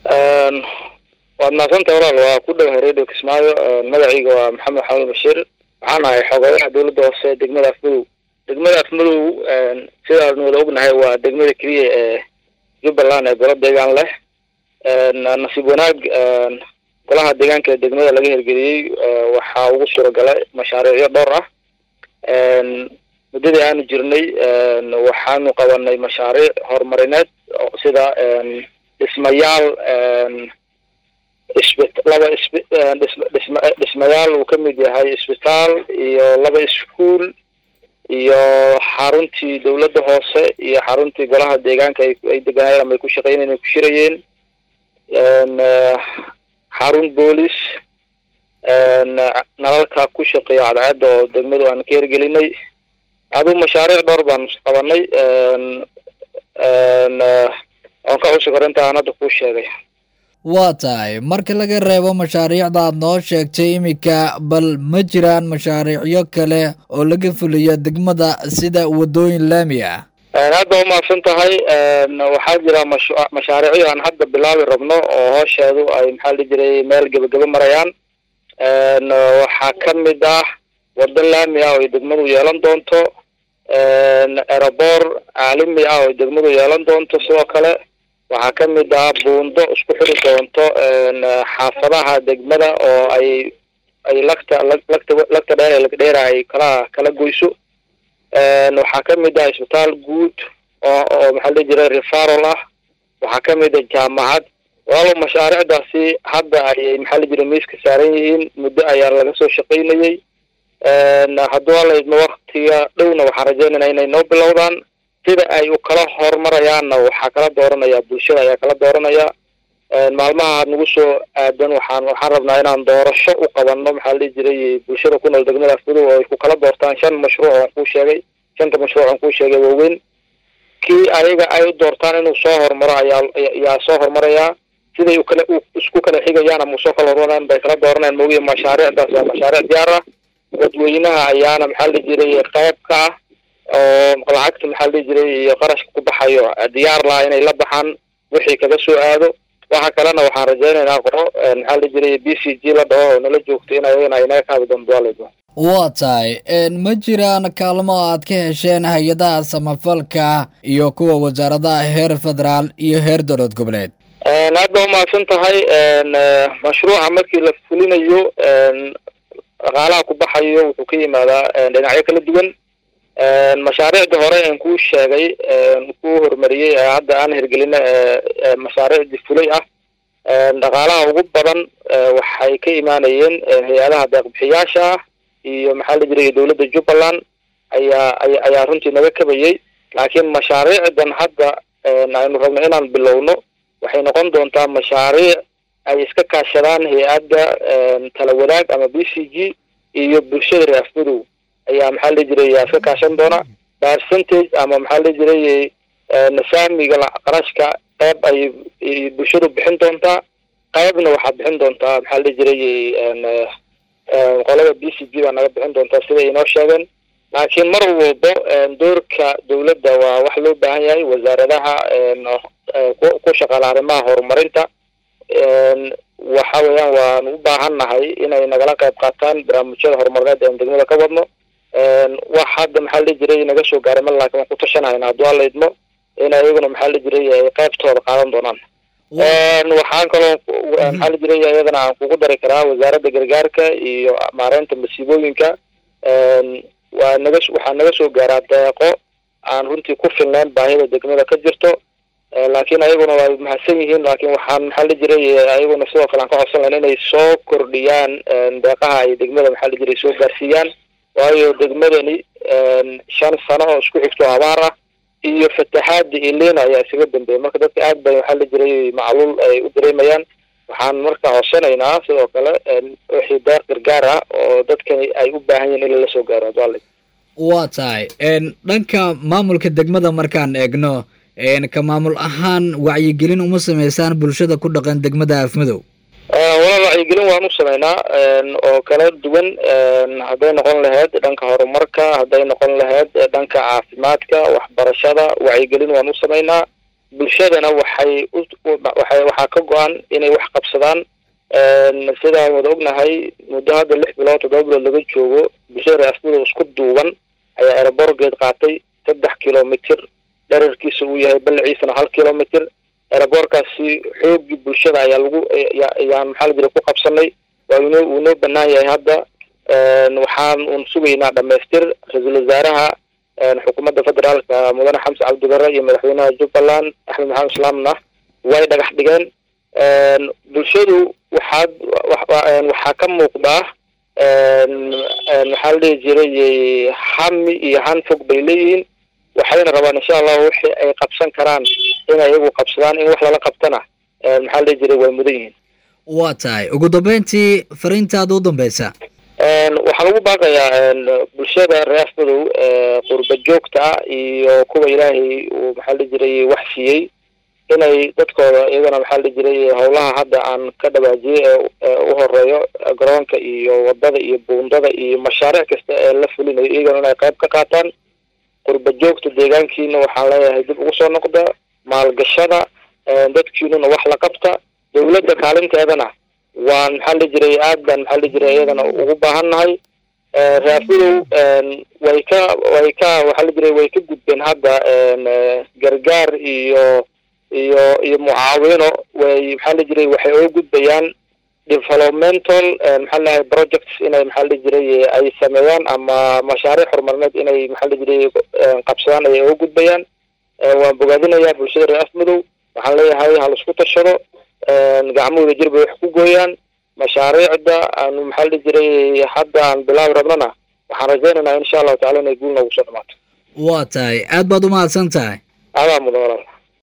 waad mahadsantahay walaal waa ku dhowahay radio kismaayo magacayga waa maxamed xamed bashiir waxaan ahay xogeyaha dowladda hoose degmada afmadow degmada afmadow sidaanu wada ognahay waa degmada keliya ee jubbaland ee golo deegaan leh nasiib wanaag golaha deegaanka ee degmada laga hirgeliyey waxaa ugu suuragalay mashaariicyo dhowr ah muddadii aanu jirnay waxaanu qabanay mashaariic horumarineed sida dhismayaal isbi laba isbi dhisma dhisma dhismayaal uu ka mid yahay isbitaal iyo laba iskuol iyo xaruntii dowladda hoose iyo xaruntii golaha deegaanka ay ay deganayeen ama ay ku shaqeynayeen ay ku shirayeen xarun boolis nalalka ku shaqeeya cadceedda oo degmadu aan ka hirgelinay aduu mashaariic dhowr baan qabanay oon ka cusub hore inta aan hadda kuu sheegay waa tahay marka laga reebo mashaariicda aad noo sheegtay iminka bal ma jiraan mashaariicyo kale oo laga fuliyo degmada sida waddooyin laami ah hadda umahadsan tahay waxaa jira mash mashaariicyo aan hadda bilaabi rabno oo hoosheedu ay maxaa la jiray meel gebageba marayaan waxaa ka mid ah waddo laami ah oo ay degmadu yeelan doonto aerobor caalami ah oo ay degmadu yeelan doonto sidoo kale waxaa ka mid ah buundo isku xiri doonto xaafadaha degmada oo ay ay lagta lagta lagta dheer ee lagdheera ay kala kala goyso waxaa ka mid ah isbitaal guud oo oo maxaa la jiray referal ah waxaa ka mid ah jaamacad walaalow mashaariicdaasi hadda ayay maxaa la jiray miiska saaran yihiin muddo ayaa laga soo shaqaynayay hadduu alla idmo waktiga dhowna waxaan rajaynaynaa inay noo bilowdaan sida ay u kala horumarayaanna waxaa kala dooranaya bulshada ayaa kala dooranaya maalmaha nagu soo aadan waxaan waxaan rabnaa inaan doorasho u qabanno maxaa la dhihi jiray bulshada ku nool degmada afmadow oo ay ku kala doortaan shan mashruuc oon kuu sheegay shanta mashruuc oon kuu sheegay waaweyn kii ayaga ay u doortaan inuu soo horumaro ayaa ayaa soo horumarayaa siday u kala isku kala xigayaan ama usoo kala horumarayaan bay kala dooranayaan moogiya mashaariicdaas waa mashaariic diyaar ah dadweynaha ayaana maxaa la jiray qayb ka ah oo lacagta maxaa la dhihi jiray iyo qarashka ku baxayo diyaar laha inay la baxaan wixii kaga soo aado waxa kalena waxaan rajaynaynaa qoro maxaa la jiray b c g la dhaho oo nala joogto in ayagana ay naga kaabi doonto waaleydo waa tahay ma jiraan kaalmo aad ka hesheen hay-adaha samafalka iyo kuwa wasaaradaha heer federaal iyo heer dowlad goboleed hadda umahadsan tahay mashruuca markii la fulinayo dhaqaalaha ku baxayo wuxuu ka yimaadaa dhinacyo kala duwan mashaariicda hore aan kuu sheegay kuu horumariyey ee hadda aan hirgelina mashaariicdii fulay ah dhaqaalaha ugu badan waxay ka imaanayeen hay-adaha deeqbixiyaasha ah iyo maxaa la jiray dowladda jubbaland ayaa ayaa runtii naga kabayay laakiin mashaariicdan hadda aynu rabno inaan bilowno waxay noqon doontaa mashaariic ay iska kaashadaan hay-adda tala wadaag ama b c g iyo bulshada reer afmadow ayaa maxaa la jiray yaa iska kaashan doona percentage ama maxaa la jiray nasaamiga qarashka qayb ay bulshadu bixin doontaa qaybna waxaa bixin doontaa maxaa la jiray qolada b c g baa naga bixin doontaa sida inoo sheegeen laakiin mar walbo doorka dowladda waa wax loo baahan yahay wasaaradaha ku shaqaala arrimaha horumarinta waxa weeyaan waanu u baahan nahay inay nagala qayb qaataan barnaamijyada horumarineed ean degmada ka wadno wax hadda maxaa la jiray naga soo gaaray ma laakiin waan ku tashanahayna hadduu alla idmo in ayaguna maxaa la jiray ay qaybtooda qaadan doonaan waxaan kaloo maxaa la jiray iyadana aan kugu dari karaa wasaaradda gargaarka iyo maareynta masiibooyinka waa naga waxaa naga soo gaaraa deeqo aan runtii ku filnayn baahida degmada ka jirto laakiin ayaguna waa mahadsan yihiin laakiin waxaan maxaa la jiray ayaguna sidoo kale aan ka codsan lahayn inay soo kordhiyaan deeqaha ay degmada maxaa la jiray soo gaarsiiyaan waayo degmadani shan sano oo isku xigto abaar ah iyo fataxaada ilena ayaa isaga dambeeyay marka dadka aad bay waxaa la jiray macluul ay u dareemayaan waxaan marka codsanaynaa sidoo kale wixii deeq gargaar ah oo dadkani ay u baahan yihin in lala soo gaaro adwale waa tahay dhanka maamulka degmada markaan eegno ka maamul ahaan wacyigelin uma sameysaan bulshada ku dhaqan degmada afmadow walaal wacyigelin waan u sameynaa oo kala duwan hadday noqon lahayd dhanka horumarka hadday noqon lahayd dhanka caafimaadka waxbarashada wacyigelin waan u sameynaa bulshadana waxay uwaxay waxaa ka go-an inay wax qabsadaan sidaan wada ognahay muddo hadda lix bilood toddoba bilood laga joogo bulshada reasmada isku duuban ayaa ereborgeed qaatay saddex kilomitr dherarkiisa uu yahay balaciisana hal kilomitr ereborkaasi xoogii bulshada ayaa lagu ayaan maxaa la jira ku qabsanay waa inoo uu noo banaan yahay hadda waxaan un sugaynaa dhamaystir ra-iisul wasaaraha xukuumadda federaalka mudane xamse cabdibare iyo madaxweynaha jubbaland axmed maxamed islaamna way dhagax dhigeen bulshadu waxaad waxaa ka muuqdaa maxaa la dhihi jiray hami iyo han fog bay leeyihiin waxayna rabaan insha allahu wixii ay qabsan karaan inay iyagu qabsadaan in wax lala qabtana maxaa la dhihi jiray way mudan yihiin waa tahay ugu dambeyntii fariintaada u dambeysa waxaan ugu baaqayaa bulshada reer madow qurba joogta ah iyo kuwa ilaahay uu maxaa la jiray wax siiyey inay dadkooda iyagana maxaa la jiray howlaha hadda aan ka dhawaajiyey ee u horeeyo garoonka iyo wadada iyo buundada iyo mashaariic kasta ee la fulinayo iyagana inay qayb ka qaataan qurba joogta deegaankiina waxaan leeyahay dib ugu soo noqda maalgashada dadkiinuna wax la qabta dawladda kaalinteedana waan maxaa la jiray aad baan maxaa la jiray iyadana ugu baahannahay raafidow way ka way ka waxaa la jiray way ka gudbeen hadda gargaar iyo iyo iyo mucaawino way maxaa la jiray waxay uga gudbayaan developmental maxaa lahay projects inay maxaa la jiray ay sameeyaan ama mashaariic horumarineed inay maxaa la jiray qabsadaan ayay uga gudbayaan waan bogaadinayaa bulshada reer afmadow waxaan leeyahay hal isku tashado gacmahooda jir bay wax ku gooyaan mashaariicda aanu maxaa la jiray hadda aan bilaabi rabnana waxaan rajaynaynaa insha allahu tacala inay guul noogu soo dhamaato waa tahay aad baad umahadsan tahay adaa mudan walaal